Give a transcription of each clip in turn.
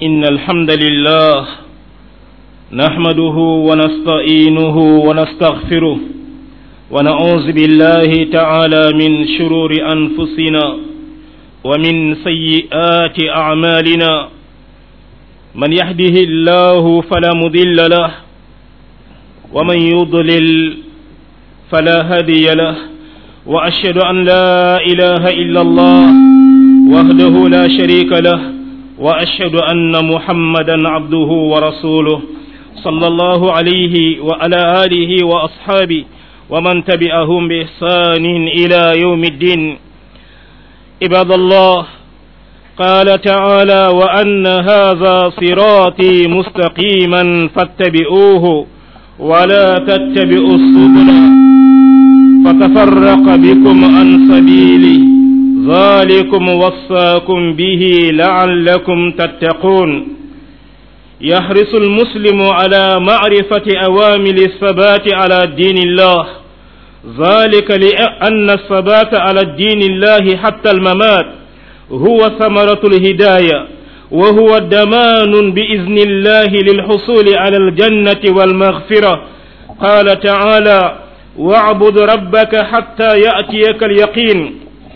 إن الحمد لله نحمده ونستعينه ونستغفره ونعوذ بالله تعالى من شرور أنفسنا ومن سيئات أعمالنا من يهده الله فلا مضل له ومن يضلل فلا هادي له وأشهد أن لا إله إلا الله وحده لا شريك له وأشهد أن محمدا عبده ورسوله صلى الله عليه وعلى آله وأصحابه ومن تبعهم بإحسان إلى يوم الدين عباد الله قال تعالى وأن هذا صراطي مستقيما فاتبعوه ولا تتبعوا السبل فتفرق بكم عن سبيله ذلكم وصاكم به لعلكم تتقون يحرص المسلم على معرفة أوامر الثبات على دين الله ذلك لأن الثبات على الدين الله حتى الممات هو ثمرة الهداية وهو ضمان بإذن الله للحصول على الجنة والمغفرة قال تعالى واعبد ربك حتى يأتيك اليقين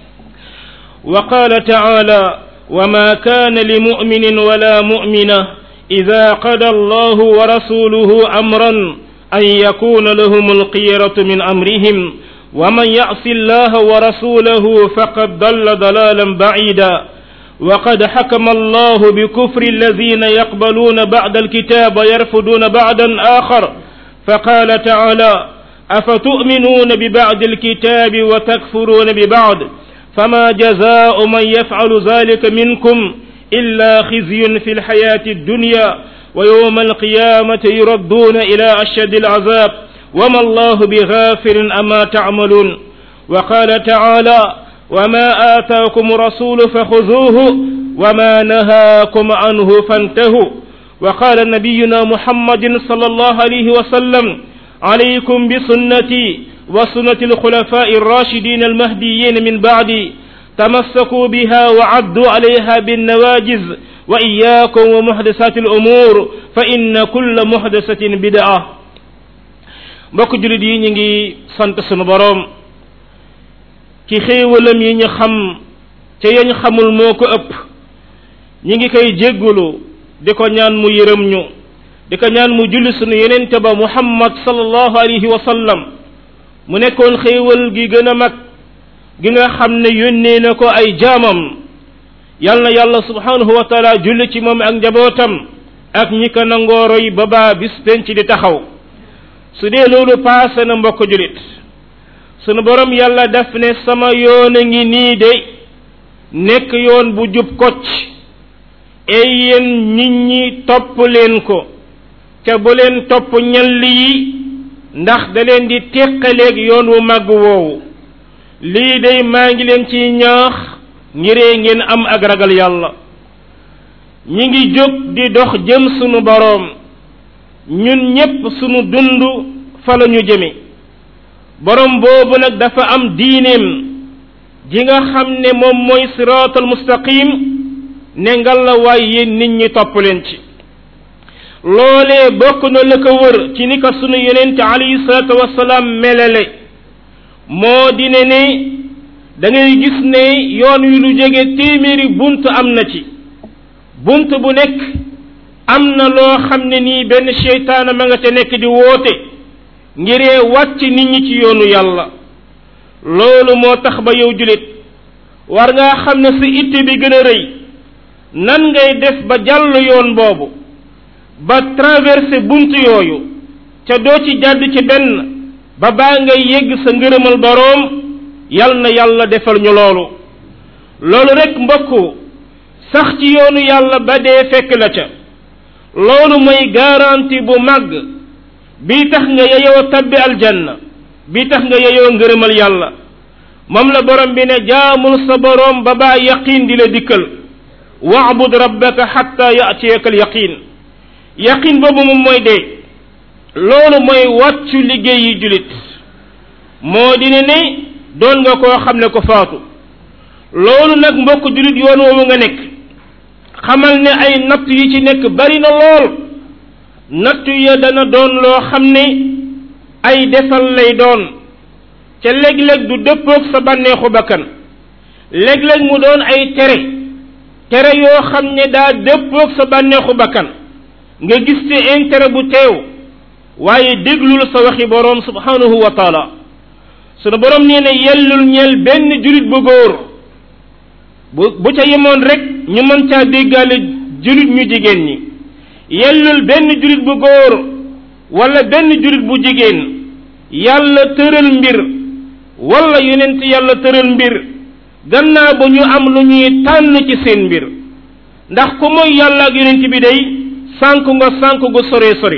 وقال تعالى وما كان لمؤمن ولا مؤمنة إذا قضى الله ورسوله أمرا أن يكون لهم القيرة من أمرهم ومن يعص الله ورسوله فقد ضل ضلالا بعيدا وقد حكم الله بكفر الذين يقبلون بعد الكتاب ويرفضون بعدا آخر فقال تعالى أفتؤمنون ببعد الكتاب وتكفرون ببعد فما جزاء من يفعل ذلك منكم إلا خزي في الحياة الدنيا ويوم القيامة يردون إلى أشد العذاب وما الله بغافر أما تعملون وقال تعالى وما آتاكم رسول فخذوه وما نهاكم عنه فانتهوا وقال نبينا محمد صلى الله عليه وسلم عليكم بسنتي وسنة الخلفاء الراشدين المهديين من بعدي تمسكوا بها وعدوا عليها بالنواجز وإياكم ومحدثات الأمور فإن كل محدثة بدعة mbokk julit yi ñu ngi sant sunu boroom ci xéewalam yi ñu xam ca yañ xamul moo ko ëpp ñi ngi koy jéggulu di ko ñaan mu yërëm ñu di ko ñaan mu julli sunu yenente ba muhammad sallallahu alayhi wa sallam mu nekkoon xéewal gi gën a mag gi nga xam ne yónnee na ko ay jaamam yal na yàlla subhanahu wa taala julli ci moom ak njabootam ak ñi ko nangooroy ba baa bis penc di taxaw su dee loolu paase na mbokk julit sunu borom yàlla def ne sama yoon a ngi nii de nekk yoon bu jub kocc ey yéen nit ñi topp leen ko ca bu leen topp ñall yi ndax da leen di teqaleeg yoon wu màgg woowu lii day maa ngi leen ciy ñaax ngiree ngeen am ak ragal yàlla ñi ngi jóg di dox jëm sunu boroom ñun ñépp sunu dund fa la ñu jëme boroom boobu nag dafa am diineem ji nga xam ne moom mooy siraatal mustaqim ne ngal la waay yéen nit ñi topp leen ci loolee bokk na la ko wër ci ni ko sunu yonente alayhi salaatu wasalaam melale moo di ne ne da ngay gis ne yoon wi lu jege téeméeri bunt am na ci bunt bu nekk am na loo xam ne nii benn seytaana ma nga ca nekk di woote ngiree wàcc nit ñi ci yoonu yàlla loolu moo tax ba yow julit war ngaa xam ne sa itte bi gën a rëy nan ngay def ba jàll yoon boobu ba traversé bunt yooyu ca doo ci jàdd ci benn ba baa ngay yegg sa ngërëmal boroom yal na yàlla defal ñu loolu loolu rek mbokku sax ci yoonu yàlla ba dee fekk la ca loolu mooy garantie bu màgg bii tax nga yeyoo tabbi aljanna bii tax nga yeyoo ngërëmal yàlla moom la borom bi ne jaamul sa boroom ba baa yaqin di la dikkal waabud rabbaka xatta yatiyaka al yaqin yaqin boobu moom mooy dee loolu mooy wàccu liggéey yi julit moo di ne ne doon nga koo xam ne ko faatu loolu nag mbokk julit yoon woowu nga nekk xamal ne ay natt yi ci nekk bari na lool natt ya dana doon loo xam ne ay defal lay doon ca léeg-léeg du dëppoog sa bànneexu bakkan léeg-léeg mu doon ay tere tere yoo xam ne daa dëppoog sa bànneexu bakkan nga gis ci intérêt bu teew waaye déglul sa waxi boroom subhanahu wa taala sunu boroom nee na yellul ñeel benn julit bu góor bu bu ca yemoon rek ñu mën caa déggaale julit ñu jigéen ñi yellul benn julit bu góor wala benn julit bu jigéen yàlla tëral mbir wala yonent yàlla tëral mbir gannaaw ba ñu am lu ñuy tànn ci seen mbir ndax ku mooy yàlla ak yonent bi day sànk nga sànk gu sore sori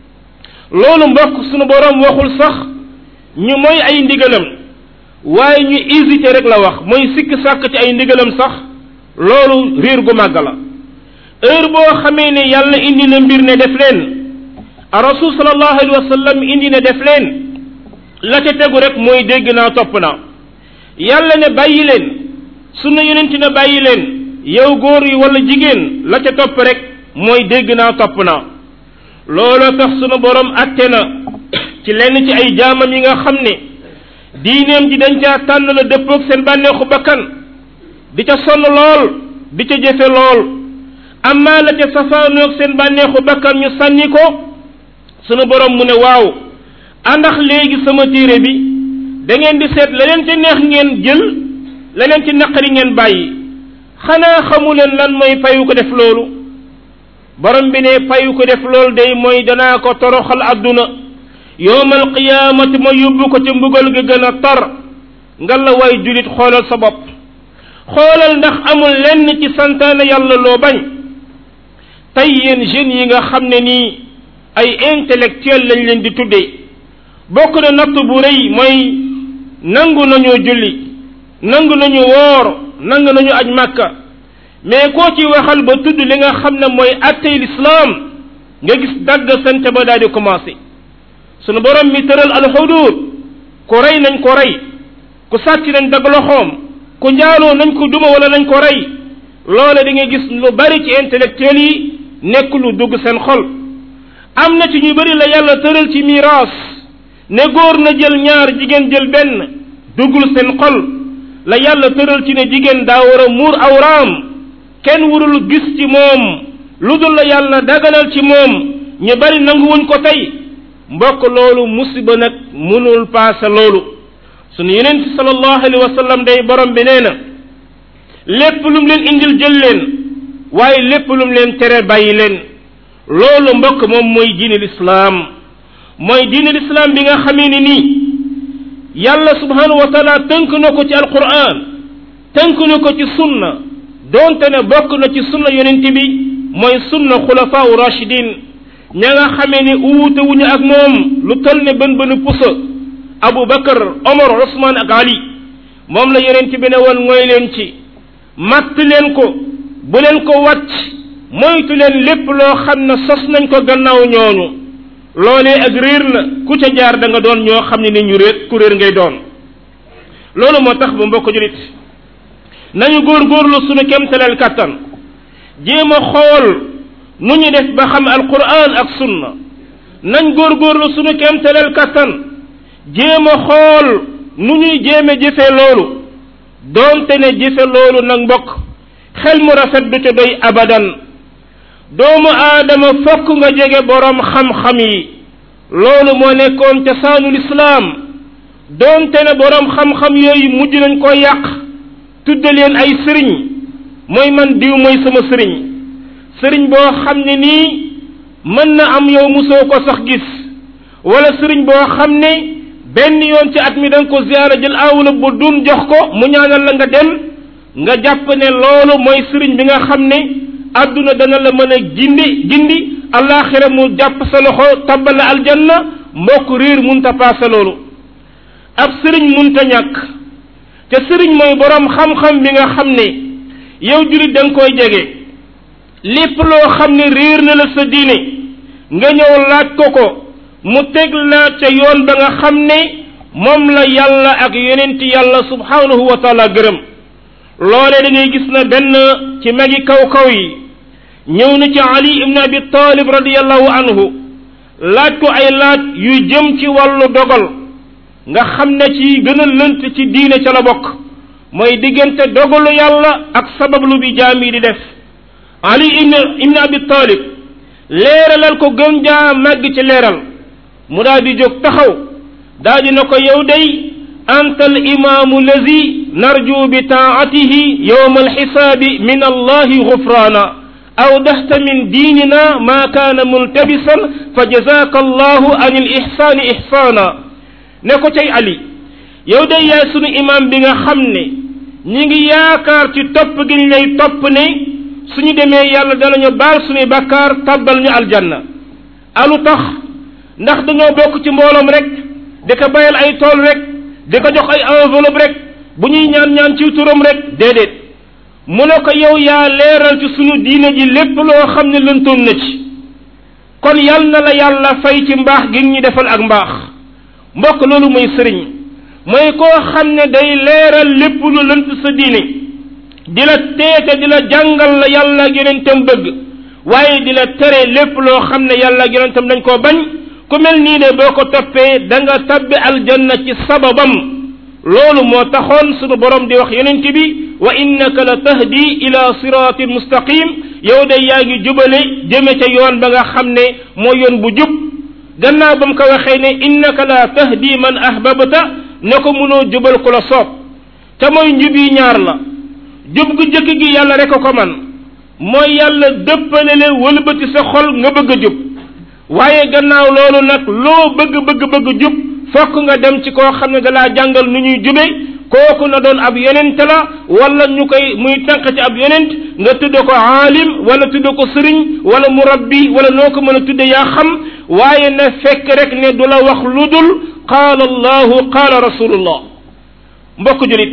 loolu mbokk sunu boroom waxul sax ñu mooy ay ndigalam waaye ñu hésité rek la wax mooy sikk sàkk ci ay ndigalam sax loolu réer gu màgg la heure boo xamee ne yàlla indi na mbir ne def leen a rasul sallallahu alayhi wa sallam indi ne def leen la ca tegu rek mooy dégg naa topp naa yàlla ne bàyyi leen sunna yonent ne bàyyi leen yow góor yi wala jigéen la ca topp rek mooy dégg naa topp naa looloo tax sunu borom atte na ci lenn ci ay jaamam yi nga xam ne diineem ji dañ caa tànn la dëppoog seen bànneexu bakkan di ca sonn lool di ca jëfe lool amaa la ca safaanoog seen bànneexu bakkan ñu sànni ko sunu borom mu ne waaw àndax léegi sama téere bi da ngeen di seet la leen ci neex ngeen jël la leen ci naqari ngeen bàyyi xanaa xamu leen lan mooy payu ko def loolu borom bi ne payu ko def loolu day mooy danaa ko toroxal adduna yowmal qiyaamati ma yóbbu ko ca mbugal ga gën a tar nga la way julit xoolal sa bopp xoolal ndax amul lenn ci santaane yàlla loo bañ tey yéen jeunes yi nga xam ne nii ay intellectuel lañ leen di tuddee bokk na natt bu rëy mooy nangu nañoo julli nangu nañu woor nangu nañu aj màkka mais koo ci waxal ba tudd li nga xam ne mooy attey lislaam nga gis dagg sante ba daal di commencé sunu borom mi tëral alxudud ku rey nañ ko rey ku sàcc nañ dagg loxoom ku njaaloo nañ ko duma wala nañ ko rey loole da nga gis lu bari ci intellectuel yi nekk lu dugg seen xol am na ci ñu bari la yàlla tëral ci miraas ne góor na jël ñaar jigéen jël benn duggul seen xol la yàlla tëral ci ne jigéen daa war a muur awraam kenn warul gis ci moom lu dul la yàlla daganal ci moom ñu bari nanguwuñ ko tey mbokk loolu musiba nag mënul paase loolu sunu yeneen ci sallallahu alayhi wa sallam day borom bi nee na lépp lu mu leen indil jël leen waaye lépp lu mu leen tere bàyyi leen loolu mbokk moom mooy diine lislaam mooy diine lislaam bi nga xamee ni nii yàlla subhanahu wa taala tënk na ko ci alquran tënk na ko ci sunna doonte ne bokk na ci sunna yonent bi mooy sunna xulafaa u rachidin ña nga xamee ni uwute wuñu ak moom lu toll ne bën bënu pusa abu bakar omar usman ak ali moom la yonent bi ne woon mooy leen ci matt leen ko bu leen ko wàcc moytu leen lépp loo xam ne sos nañ ko gannaaw ñooñu loolee ak réer la ku ca jaar da nga doon ñoo xam ne ni ñu réer ku réer ngay doon loolu moo tax ba mbokk julit nañu góorgóorlu sunu kemtaleel kàttan jéem a xool nu ñu def ba xam alquran ak sunna nañ góorgóorlu sunu kemtaleel kàttan jéem a xool nu ñuy jéeme jëfe loolu doonte ne jëfe loolu nag mbokk xel mu rafet du ca doy abadan doomu aadama fokk nga jege boroom xam-xam yi loolu moo nekkoon cosaanul islaam doonte ne boroom xam-xam yooyu mujj nañ ko yàq tudde leen ay sëriñ mooy man diw mooy sama sëriñ sëriñ boo xam ne nii mën na am yow musoo ko sax gis wala sëriñ boo xam ne benn yoon ci at mi da nga ko ziyaara jël awla bu dun jox ko mu ñaanal la nga dem nga jàpp ne loolu mooy sëriñ bi nga xam ne àdduna dana la mën a gindi gindi alaxira mu jàpp sa loxo tabbal la aljanna mbokk riir munta paase loolu ab sëriñ munta ñàkk te sëriñ mooy borom xam-xam bi nga xam ne yow julit da nga koy jege lépp loo xam ne réer na la sa diine nga ñëw laaj ko ko mu teg la ca yoon ba nga xam ne moom la yàlla ak yonenti yàlla subhanahu wa taala gërëm loole da ngay gis na benn ci magi kaw kaw yi ñëw na ci ali ibn abi talib radiallahu anhu laaj ko ay laaj yu jëm ci wàllu dogal nga xam ne ci gën a lënt ci diine ca la bokk mooy diggante dogalu yàlla ak sabablu bi jaam yi di def ali ibn ibn abi talib leeralal ko gën jaa màgg ci leeral mu daal di jóg taxaw daal di na ko yow day anta al imaamu lazi narju bi taatihi yowma alxisaabi min allahi gufraana awdaxta min diinina maa kaana multabisan fa jazaaka allahu an il ixsaani ixsaana ne ko cay ali yow day yaay sunu imaam bi nga xam ne ñi ngi yaakaar ci topp gi ñu lay topp ne suñu demee yàlla danañu baal suñuy bakkaar tàbbal ñu aljanna alu tax ndax dañoo bokk ci mbooloom rek di ko bayal ay tool rek di ko jox ay enveloppe rek bu ñuy ñaan ñaan ci turam rek déedéet mu ne ko yow yaa leeral ci suñu diine ji lépp loo xam ne lëntoon na ci kon yal na la yàlla fay ci mbaax gi ñu defal ak mbaax mbokk loolu mooy sëriñ mooy koo xam ne day leeral lépp lu lënt sa diine di la teete di la jàngal la yàlla ak yonentam bëgg waaye di la tere lépp loo xam ne yàlla ak yonentam dañ koo bañ ku mel nii ne boo ko toppee da nga tabbi aljanna ci sababam loolu moo taxoon sunu borom di wax yonent bi wa innaka la tahdi ila siratin mustaqim yow de yaa ngi jubale jëme ca yoon ba nga xam ne moo yoon bu jub gannaaw ba mu ko waxee ne innaka la tahdi man ahbabta ne ko mënoo jubal ku la soob te mooy njub yi ñaar la jub gu jëkk gi yàlla rek a ko man mooy yàlla dëppale le wëlbati sa xol nga bëgg a jub waaye gannaaw loolu nag loo bëgg bëgg bëgg jub fokk nga dem ci koo xam ne dalaa jàngal nu ñuy jube kooku na doon ab yonent la wala ñu koy muy tànq ci ab yonent nga tudde ko aalim wala tudde ko sëriñ wala murabbi wala noo ko mën a tudde yaa xam waaye na fekk rek ne du la wax lu dul qaala allahu qaala rasulullah mbokk julit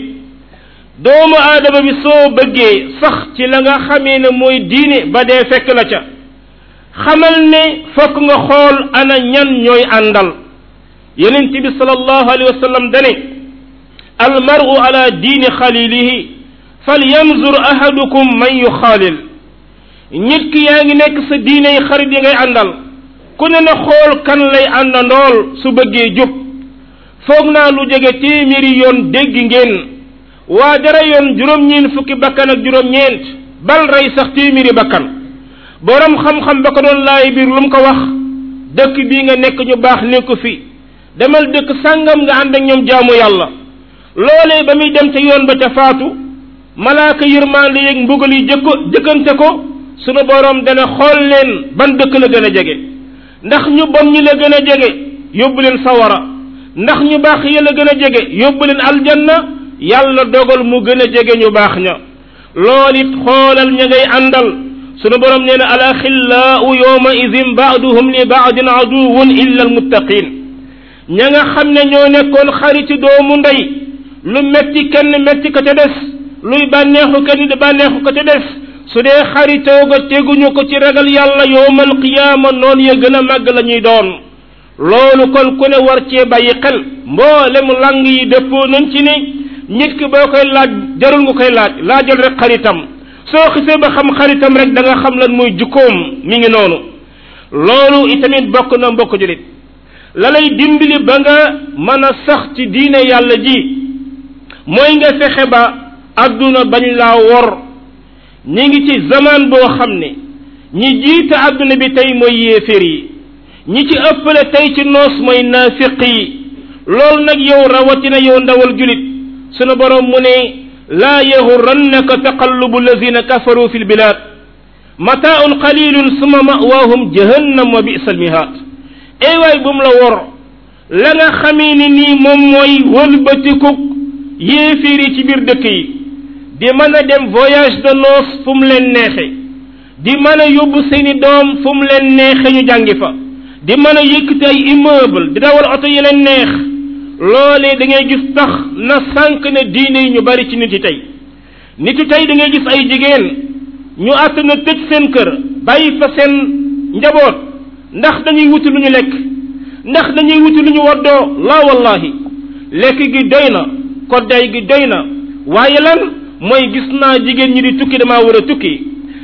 doomu aadama bi soo bëggee sax ci la nga xamee ne mooy diine ba dee fekk la ca xamal ne fokk nga xool ana ñan ñooy àndal yonent bi sallallahu alayhi wa sallam dane almaru ala diini xalilihi falyanzur ahadukum man yuxaalil nit ki yaa ngi nekk sa diine yi xarit yi ngay àndal ku ne na xool kan lay àndandool su bëggee jub foog naa lu jege téeméeri yoon dégg ngeen waa dara yoon juróom-ñeent fukki bakkan ak juróom-ñeent bal rey sax téeméeri bakkan borom xam-xam ba ko doon laay biir lu mu ko wax dëkk bii nga nekk ñu baax nekku fi demal dëkk sàngam nga ànd ak ñoom jaamu yàlla loolee ba muy dem ca yoon ba ca faatu malaaka yërmaande yeeg mbugal yi jëkko jëkkante ko sunu borom dana xool leen ban dëkk la gën a jege ndax ñu bon ñi la gën a jege yóbbu leen sawara ndax ñu baax yi la gën a jege yóbbu leen aljanna yàlla dogal mu gën a jege ñu baax ña lool it xoolal ña ngay àndal sunu borom nee na alaxillaau yowma idin baaduhum li baadin aduwun illa almuttaqin ña nga xam ne ñoo nekkoon xariti doomu ndey lu metti kenn metti ka ca des luy bànneexu kenn di bànneexu ka ca des su dee xaritoo ga teguñu ko ci ragal yàlla yowmal qiyaama noonu ya gën a màgg la ñuy doon loolu kon ku ne war cee bàyyi xel mboolem lang yi dëppoo nañ ci ni nit ki boo koy laaj jarul nga koy laaj laajal rek xaritam soo xisee ba xam xaritam rek da nga xam lan mooy jukkoom mi ngi noonu loolu itamit bokk na mbokk julit la lay dimbali ba nga mën a sax ci diine yàlla ji mooy nga fexe ba adduna bañ laa wor ñi ngi ci zaman boo xam ne ñi jiite adduna bi tey mooy yéeféer yi ñi ci ëppale tey ci noos mooy naafiq yi loolu nag yow rawatina yow ndawal julit sunu borom mu ne laa yaxurannaka taqallubu allazina kafaru fi lbilad mataaun qalilun summa mawaahum jahannam wa bisa almihaat ay waay bu mu la wor la nga xamee ni nii moom mooy wëlbatiku yéeféer yi ci biir dëkk yi di mën a dem voyage de noces fu mu leen neexe di mën a yóbbu seeni doom fu mu leen neexe ñu jàngi fa di mën a yëkkati ay immeuble di dawal oto yi leen neex loolee da ngay gis tax na sànq ne diine yi ñu bari ci nit yi tey nit yi tey da ngay gis ay jigéen ñu àtt na tëj seen kër bàyyi fa seen njaboot ndax dañuy wuti lu ñu lekk ndax dañuy wuti lu ñu woddoo la wallahi lekk gi doy na kodday gi doy na waaye lan mooy gis naa jigéen ñi di tukki damaa war a tukki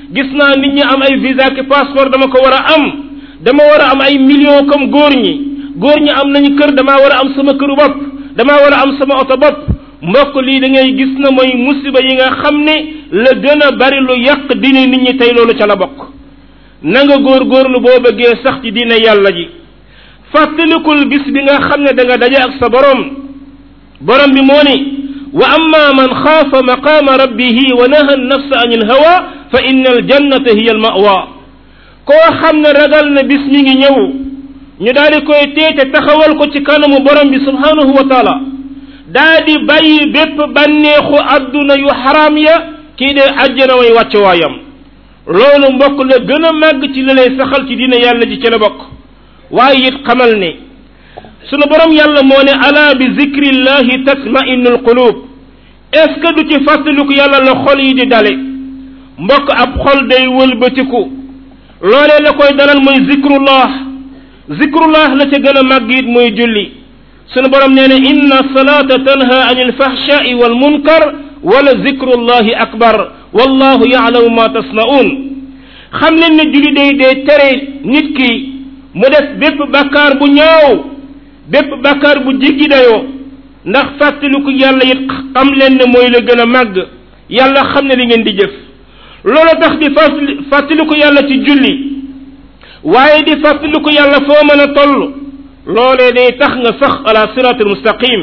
gis naa nit ñi am ay visa ki passeport dama ko war a am dama war a am ay millions comme góor ñi góor ñi am nañu kër damaa war a am sama këru bopp damaa war a am sama oto bopp mbokk lii da ngay gis na mooy musiba yi nga xam ne la gën a bari lu yàq diine nit ñi tey loolu ca la bokk na nga góorgóorlu boo bëggee sax ci diine yàlla ji fàttalikul bis bi nga xam ne da nga daje ak sa borom borom bi moo ni wa amma man xaafa maqaama rabbihi wa naha nafsa an il hawa fa inna al jannata hiya al mawa koo xam ne ragal na bis mi ngi ñëw ñu daal di koy teete taxawal ko ci kanamu borom bi subhanahu wa taala daa di bàyyi bépp bànneexu adduna yu xaraam ya kii de àjjana way wàcc waayam loolu mbokk la gën a màgg ci la lay saxal ci diine yàlla ji ci la bokk waaye it xamal ne sunu borom yàlla moo ne ala bi zikrillahi tatma'innu alqulub est ce que du ci fàttaliku yàlla la xol yi di dale mbokk ab xol day wëlbatiku loolee la koy dalal mooy zikrullah zikrullah la ca gën a màgg it mooy julli sunu borom nee na inna salata tanha an alfahshai wal munkar wala zikrullahi akbar wallahu yaalamu ma tasnaun xam leen ne julli day day tere nit ki mu def bépp bakkaar bu ñaaw bépp bakkaar bu jiggi dayoo ndax fàttaliku yàlla it xam leen ne mooy la gën a màgg yàlla xam ne li ngeen di jëf loolu tax di fàttaliku yàlla ci julli waaye di fàttaliku yàlla foo mën a toll loolee day tax nga sax ala siratul mustaqim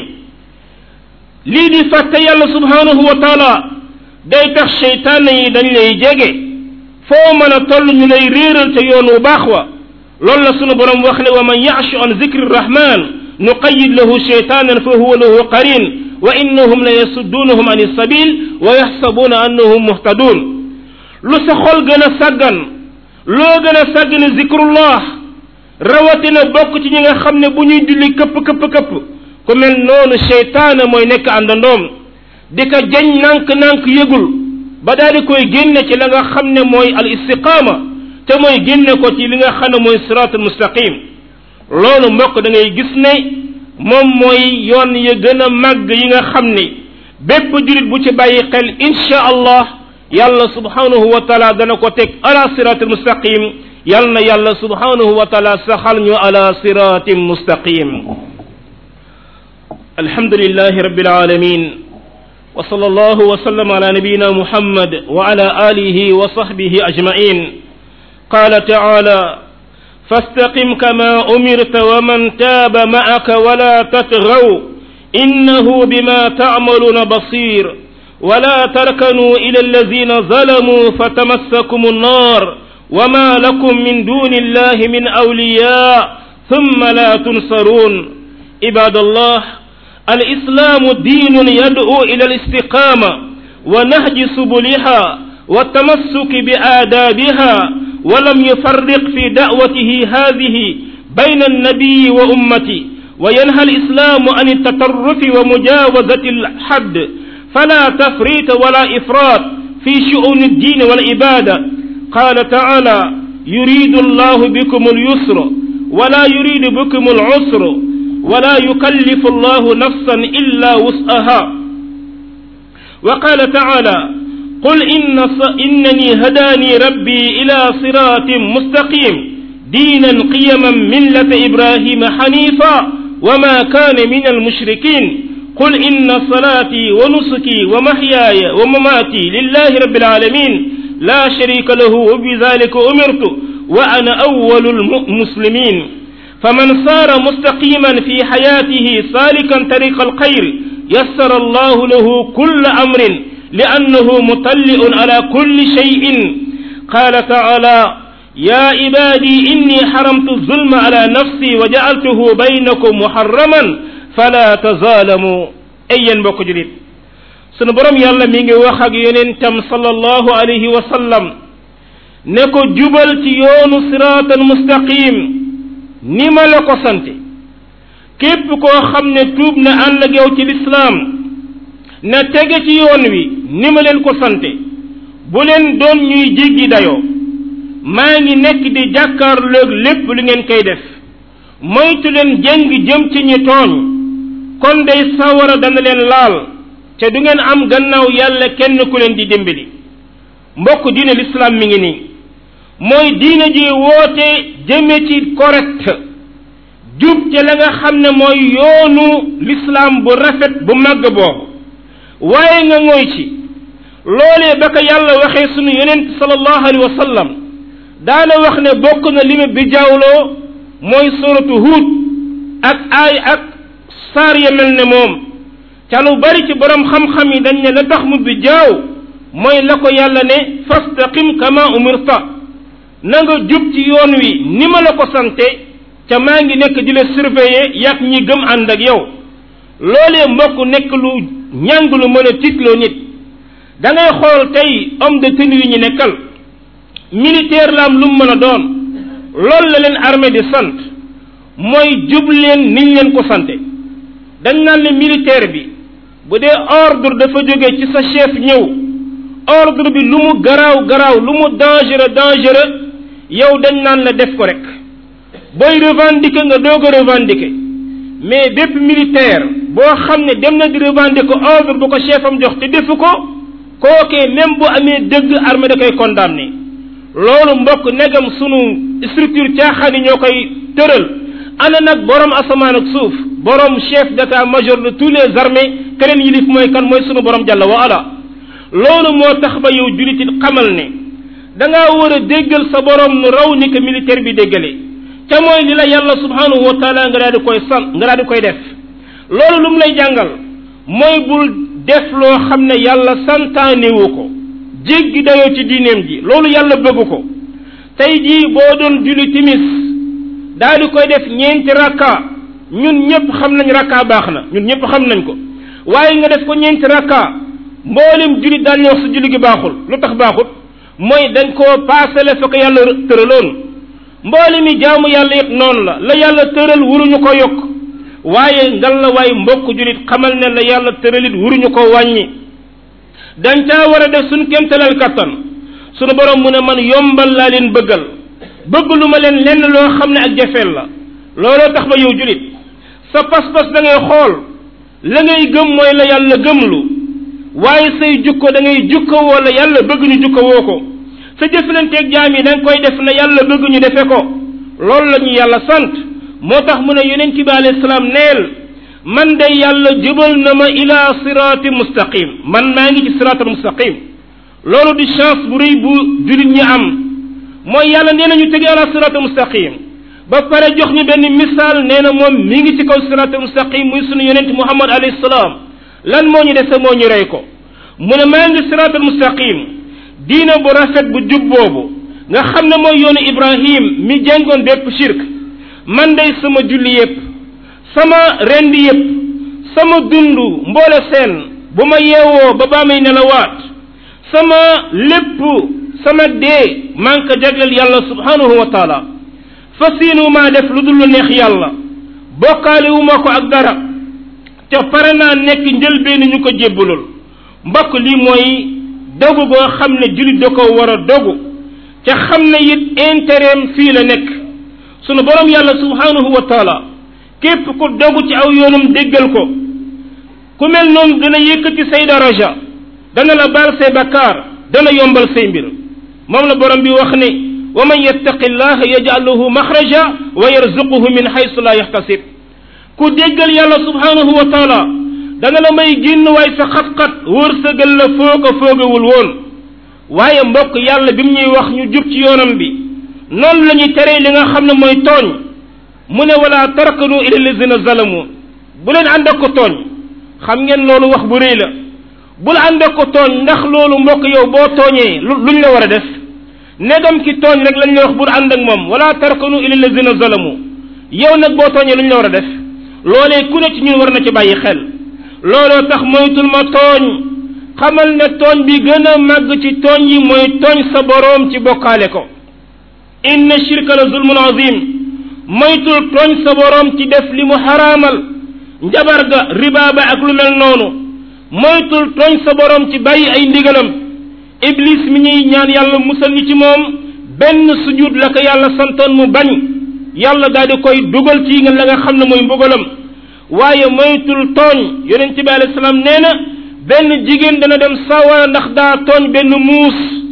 lii di fàtte yàlla subhanahu wa taala day tax seytaane yi dañ lay jege foo mën a toll ñu lay réeral ca yoon wu baax wa loolu la sunu borom wax ne wa man ya'shu an zikri rahman nuqayyid lahu shaytanan fa huwa lahu qarin wa innahum la yasuddunahum an sabil wa yaxsabuna annahum muhtadun lu sa xol gën a sàggan loo gën a sàggane zikrullah rawatina bokk ci ñi nga xam ne bu ñuy julli këpp këpp këpp ku mel noonu seytaane mooy nekk àndandoom di ko jañ nànk-nànk yëgul ba daal di koy génne ci la nga xam ne mooy al istiqaama te mooy génne ko ci li nga xam ne mooy siraatul mustaqim loolu mbokk da ngay gis ne moom mooy yoon ya gën a màgg yi nga xam ne bépp julit bu ci bàyyi xel insha allah yàlla subhanahu wa taala dana ko teg ala siraatul mustaqim yal na yàlla subhanahu wa taala saxal ñu ala siraatin mustaqim alhamdulillahi rabbil alamin وصلى الله وسلم على نبينا محمد وعلى آله وصحبه أجمعين قال تعالى فاستقم كما أمرت ومن تاب معك ولا تطغوا إنه بما تعملون بصير ولا تركنوا إلى الذين ظلموا فتمسكم النار وما لكم من دون الله من أولياء ثم لا تنصرون عباد الله الإسلام دين يدعو إلى الاستقامة ونهج سبلها والتمسك بآدابها ولم يفرق في دعوته هذه بين النبي وأمته وينهى الإسلام عن التطرف ومجاوزة الحد فلا تفريط ولا إفراط في شؤون الدين والعبادة قال تعالى يريد الله بكم اليسر ولا يريد بكم العسر ولا يكلف الله نفسا إلا وسعها وقال تعالى قل إن إنني هداني ربي إلى صراط مستقيم دينا قيما ملة إبراهيم حنيفا وما كان من المشركين قل إن صلاتي ونسكي ومحياي ومماتي لله رب العالمين لا شريك له وبذلك أمرت وأنا أول المسلمين فمن صار مستقيما في حياته سالكا طريق الخير يسر الله له كل أمر لأنه مطلع على كل شيء قال تعالى يا عبادي إني حرمت الظلم على نفسي وجعلته بينكم محرما فلا تظالموا أيا بكجريت sunu borom yàlla mi ngi wax ak yonentam sallallahu alayhi wa sallam ne ko jubal ci yoonu siraatal mustaqim ni ma la ko sante képp koo xam ne tuub na ànd ak yow ci lislaam na tege ci yoon wi ni ma leen ko sante bu leen doon ñuy jéggi dayoo maa ngi nekk di jàkkaarloog lépp lu ngeen koy def moytu leen jëng jëm ci ñi tooñ kon day sawara dana leen laal te du ngeen am gannaaw yàlla kenn ku leen di dimbali mbokk diine l'islam mi ngi nii mooy diine ji woote jëme ci correct jub te la nga xam ne mooy yoonu l'islam bu rafet bu màgg boobu waaye nga ngoy ci loolee ba ko yàlla waxee sunu yonent sallallahu alayhi wa sallam daana wax ne bokk na li ma bi jaawloo mooy suratu huud ak aay ak saar ya mel ne moom ca lu bari ci borom xam-xam yi dañ ne la tax mu bi jaaw mooy la ko yàlla ne fastaqim kama umirta na nga jub ci yoon wi ni ma la ko sante ca maa ngi nekk di la surveiller yàq ñi gëm ànd ak yow loolee mbokk nekk lu ñàng lu mën a tiitloo nit da ngay xool tey homme de tenue yi ñu nekkal militaire la am lu mu mën a doon loolu la leen armée di sant mooy jub leen niñ leen ko sante dañ naan ne militaire bi bu dee ordre dafa jóge ci sa chef ñëw ordre bi lu mu garaaw garaaw lu mu dangereux dangereux yow dañ naan la def ko rek booy revendiquer nga doog a revendiquer mais bépp militaire boo xam ne dem na di revendiquer ordre bu ko chef am jox te defu ko kookee même bu amee dëgg armée da koy condamné loolu mbokk negam sunu structure caaxaan yi ñoo koy tëral ana nag borom asamaan ak suuf borom chef d'état major de tous les armées keneen yilif mooy kan mooy sunu borom jàlla wa ala loolu moo tax ba yow julitit xamal ne da ngaa war a déggal sa borom nu raw ni ko militaire bi déggale ca mooy li la yàlla subhanahu wa taala nga daal di koy san nga daal di koy def loolu lu mu lay jàngal mooy bul def loo xam ne yàlla santaanewu ko jéggi dayoo ci diineem ji loolu yàlla bëgg ko tey jii boo doon julli timis daal di koy def ñeenti rakka ñun ñëpp xam nañ rakka baax na ñun ñëpp xam nañ ko waaye nga def ko ñeenti rakka mboolem julli daan ñu wax sa julli gi baaxul lu tax baaxul mooy dañ koo paasale fa ko yàlla tëraloon mboole mi jaamu yàlla it noonu la la yàlla tëral wuruñu ko yokk waaye ngal la waay mbokk julit xamal ne la yàlla tëralit wuruñu ko wàññi dañ caa war a def suñ kéemtalal kattan sunu borom mu ne man yombal laa leen bëggal bëgg lu ma leen lenn loo xam ne ak jafeel la looloo tax ba yow julit sa pas-pas da ngay xool la ngay gëm mooy la yàlla gëmlu waaye say jukko da ngay jukko woo la yàlla bëgg ñu jukko woo ko sa jëflanteeg jaam yi da nga koy def na yàlla bëgg ñu defe ko loolu la ñu yàlla sant moo tax mu ne yonent bi alayhi salaam neel man de yàlla jubal na ma ila siraati mustaqim man maa ngi ci siraatal mustaqim loolu di chance bu rëy bu julit ñi am mooy yàlla nee na ñu tege ala siraatal mustaqim ba pare jox ñu benn misaal nee na moom mi ngi ci kaw siraatal mustaqim muy sunu yonent muhammad alayhi salaam lan moo ñu dese moo ñu rey ko mu ne maa ngi siraatal mustaqim diina bu rafet bu jub boobu nga xam ne mooy yoonu ibrahim mi jàngoon bépp shirk man day sama julli yépp sama rendi yépp sama dund mboole seen bu ma yeewoo ba baa may nelawaat sama lépp sama dee maa ngi ko jagleel yàlla subhanahu wa taala fasiinu maa def lu dul lu neex yàlla bokkaale wu ma ko ak dara te pare naa nekk njëlbeenu ñu ko jébbalul mbokk lii mooy dogu goo xam ne jullit da ko war a dogu te xam ne it intérêt fii la nekk sunu borom yàlla subhanahu wa taala képp ku dogu ci aw yoonum déggal ko ku mel noonu dana yëkkati say daraja dana la baal say bakkaar dana yombal say mbir moom la borom bi wax ne wa man yattaqi llaha yaj'al lahu maxraja wa yarzuquhu min haysu la yaxtasib ku déggal yàlla subhanahu wa taala dana la may génn waay sa xat-xat wërsëgal la foo ko foogawul woon waaye mbokk yàlla bi mu ñuy wax ñu jub ci yoonam bi noonu la ñuy teree li nga xam ne mooy tooñ mu ne wala tarakanu ila lazina zalamu bu leen ànd ak ko tooñ xam ngeen loolu wax bu rëy la bul ànd ak ko tooñ ndax loolu mbokk yow boo tooñee luñ la war a def negam ki tooñ rek lañ la wax bul ànd ak moom wala tarakanu ila lazina zalamu yow nag boo tooñee luñ la war a def loolee ku ne ci ñun war na ci bàyyi xel looloo tax moytul ma tooñ xamal ne tooñ bi gën a màgg ci tooñ yi mooy tooñ sa boroom ci bokkaale ko inna shirka la zulmun azim moytul tooñ sa boroom ci def li mu xaraamal njabar ga riba ba ak lu mel noonu moytul tooñ sa boroom ci bàyyi ay ndigalam iblis mi ñuy ñaan yàlla musal ñu ci moom benn sujud la ko yàlla santoon mu bañ yàlla daal di koy dugal ci nga la nga xam ne mooy mbugalam waaye moytul tooñ yonent bi alayhi salaam nee na benn jigéen dana dem sawara ndax daa tooñ benn muus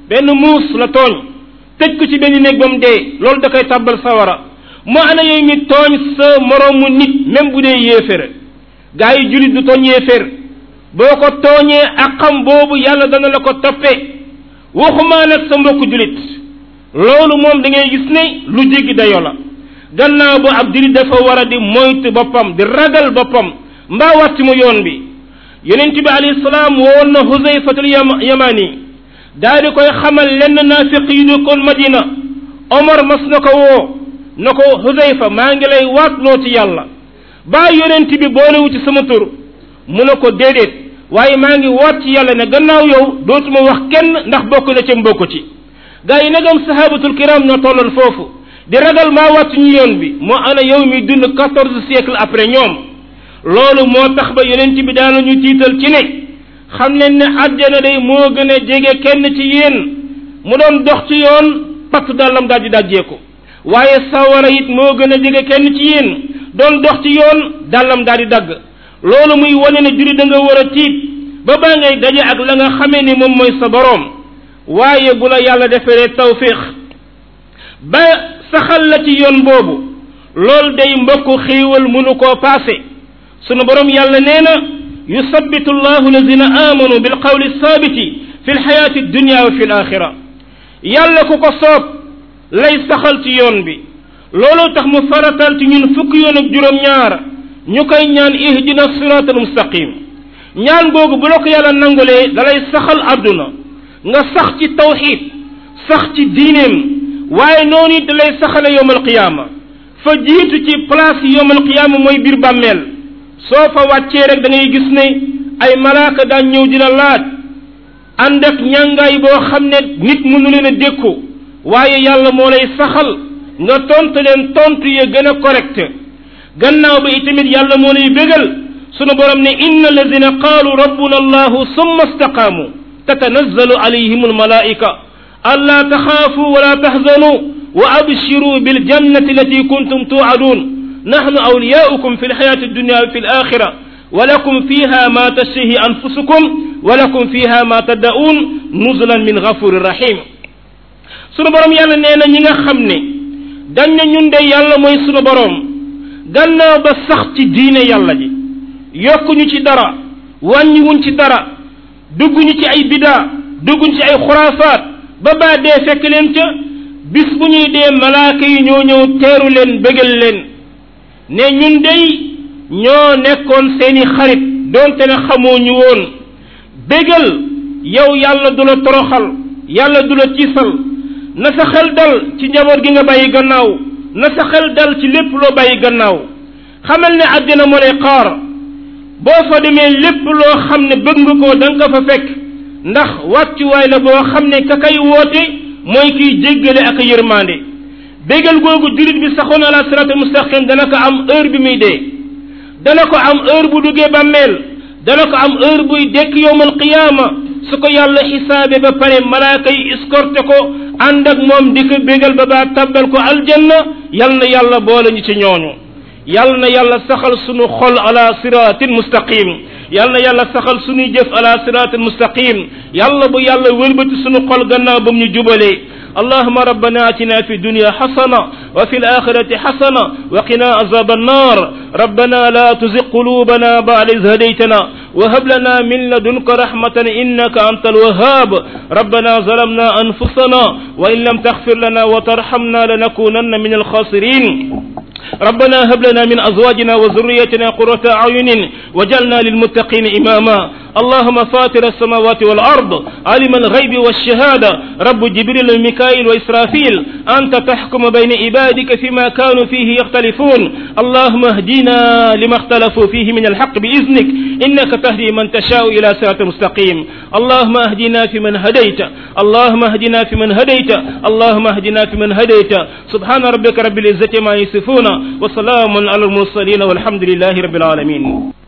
benn muus la tooñ tëj ko ci benn néeg ba mu dee loolu da koy tàbbal sawara mu ana yooyu mi tooñ sa moroomu nit même bu dee yéefér gaa yi julit du tooñ yéefér boo ko tooñee ak xam boobu yàlla dana la ko toppee waxumaa nag sa mbokku julit loolu moom da ngay gis ne lu jéggi dayoo la gannaaw bu ab julit dafa war a di moytu boppam di ragal boppam mbaa wàcc mu yoon bi yonent bi alayhi salaam woon na Huzayfatul Yamani daal di koy xamal lenn naafiq yi dëkkoon Madina Omar mas na ko woo na ko Huzayfa maa ngi lay waatloo ci yàlla baa yonent bi boolewu ci sama tur mu ne ko déedéet waaye maa ngi waat ci yàlla ne gannaaw yow dootuma wax kenn ndax bokk na ca mbokk ci gaa yi nagam sahabatul kiram ñoo tolloon foofu di ragal maa wàcc ñu yoon bi moo ana yow mi dund quatorze siècle après ñoom loolu moo tax ba yonent bi daana ñu tiital ci ne xam leen ne àjjana day moo gën a jege kenn ci yéen mu doon dox ci yoon patt dàllam daal di dajjeeku waaye sawara it moo gën a jege kenn ci yéen doon dox ci yoon dàllam daal di dagg loolu muy wane ne juri da nga war a tiit ba baa ngay daje ak la nga xamee ni moom mooy sa boroom waaye bu la yàlla deferee tawfiq ba saxal la ci yoon boobu loolu day mbokk xéewal mënu koo paase sunu boroom yàlla nee na yusabbitu llahu lazina amanu bil qawli sabiti fi lxayaati dunya wa fi l axira yàlla ku ko soob lay saxal ci yoon bi loolu tax mu faratal ci ñun fukki yoon ak juróom-ñaar ñu koy ñaan ihdina sirat al mustaqim ñaan googu bu la ko yàlla nangulee dalay saxal àdduna nga sax ci tawxid sax ci diineem waaye noonu it dalay saxale yowm alqiyaama fa jiitu ci place yi yowm alqiyaama mooy biir bàmmeel soo fa wàccee rek da ngay gis ne ay malaaka daan ñëw dina laaj ànd ak ñàngaay boo xam ne nit mënu leen a dékku waaye yàlla moo lay saxal nga tontu leen tontu ya gën a correct gannaaw ba itamit yàlla moo lay bégal sunu borom ne inna alladina qaalu rabbuna allahu summa istaqaamu tatanazzalu alayhim almalaika alla taxaafu wala taxzanu wa abshiru biljannati allati kuntum tuadun nahnu awliyaukum fi lxayati addunya wa fi alaxira ولكم فيها ما تشتهي أنفسكم ولكم فيها ما تدعون نزلا من غفور رحيم sunu borom yàlla nee na ñi nga xam ne dañ ne ñun de yàlla mooy sunu borom gannaaw ba sax ci diine yàlla ji yokkuñu ci dara wàññiwuñ ci dara dugguñu ci ay bidaa dugguñu ci ay xuraafaat ba baa dee fekk leen ca bis bu ñuy dee malaaka yi ñoo ñëw teeru leen bégal leen ne ñun dey ñoo nekkoon seeni xarit doonte ne xamoo ñu woon bégal yow yàlla du la toroxal yàlla du la tiisal na sa xel dal ci njaboot gi nga bàyyi gannaaw na sa xel dal ci lépp loo bàyyi gannaaw xamal ne àddina moo lay xaar boo fa demee lépp loo xam ne bëgg nga ko da nga ko fa fekk ndax wàccuwaay la boo xam ne ka kay woote mooy kiy jéggale ak yërmande bégal googu julit bi saxoon ala siraatal mustaqim dana ko am heure bi muy dee dana ko am heure bu duggee bàmmeel dana ko am heure buy dekk yowmal qiyaama su ko yàlla xisaabe ba pare malaaka yi escorté ko ànd ak moom di ko bégal ba baa tabbal ko aljanna yal na yàlla boole ñu ci ñooñu yal na yàlla saxal sunu xol ala siratin mustaqim yal na yàlla saxal sunuy jëf ala siratin mustaqim yàlla bu yàlla wëlbati sunu xol gannaaw ba mu ñu jubalee اللهم ربنا اتنا في الدنيا حسنه وفي الاخره حسنه وقنا عذاب النار ربنا لا تزغ قلوبنا بعد إذ هديتنا وهب لنا من لدنك رحمه انك انت الوهاب ربنا ظلمنا انفسنا وان لم تغفر لنا وترحمنا لنكونن من الخاسرين ربنا هب لنا من ازواجنا وذريتنا قرة اعين وجعلنا للمتقين اماما اللهم فاطر السماوات والارض عالم الغيب والشهاده رب جبريل وميكائيل واسرافيل انت تحكم بين عبادك فيما كانوا فيه يختلفون اللهم اهدنا لما اختلفوا فيه من الحق باذنك انك تهدي من تشاء الى صراط مستقيم اللهم اهدنا فيمن هديت اللهم اهدنا فيمن هديت اللهم اهدنا فيمن هديت سبحان ربك رب العزه ما يصفون وسلام على المرسلين والحمد لله رب العالمين